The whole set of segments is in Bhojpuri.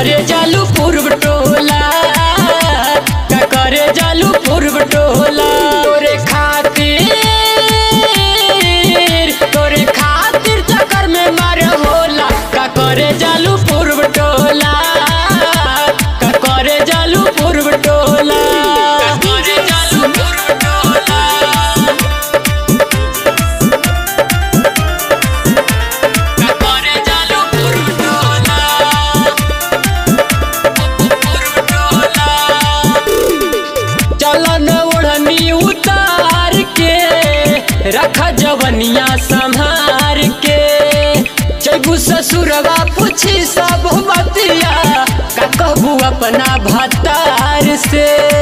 करे जालू पूर्व टोला का करे जालू पूर्व टोला तोरे खातिर तोरे खातिर चक्कर में मार होला का करे जालू पूर्व टोला का करे जालू पूर्व टोला का करे जालू पूर्व टोला का करे जालू पूर्व टोला पूर्व टोला चलन ओढ़नी उतार के रख जवनिया संहार के जैबू ससुरवा पूछी सब बतिया का कहबू अपना भतार से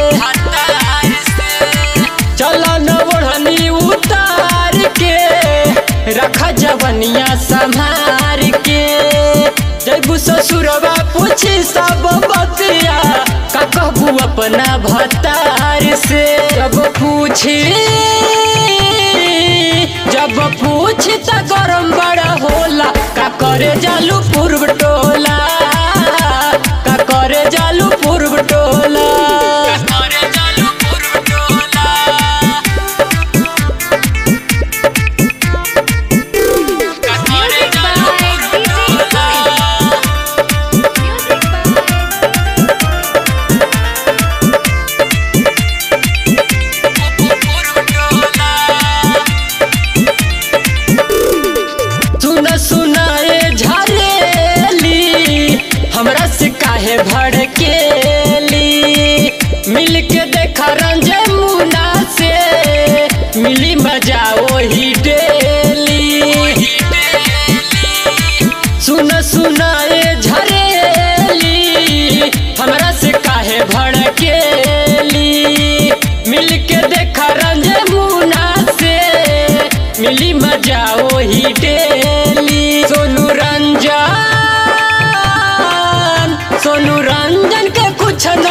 चलन ओढ़नी उतार के रख जवनिया संहार के जैबू ससुरवा पूछी सब बतिया का कहबू अपना भतार से जब पूछी जब पूछी त गरम बड़ा होला का करे जालू पूर्व टोला का करे जालू पूर्व टोला का करे जालू पूर्व टोला का करे जालू पूर्व टोला सुन सुनाए झरेली हमरा से काहे भड़केली मिल के देखा रंजे मुना से मिली मजा वही डेली सुन सुनाए झरेली हमरा से काहे भड़केली मिल के देखा रंजे मुना से मिली मजा वही डेली सोनू रंजन सोनू रंजन के कुछ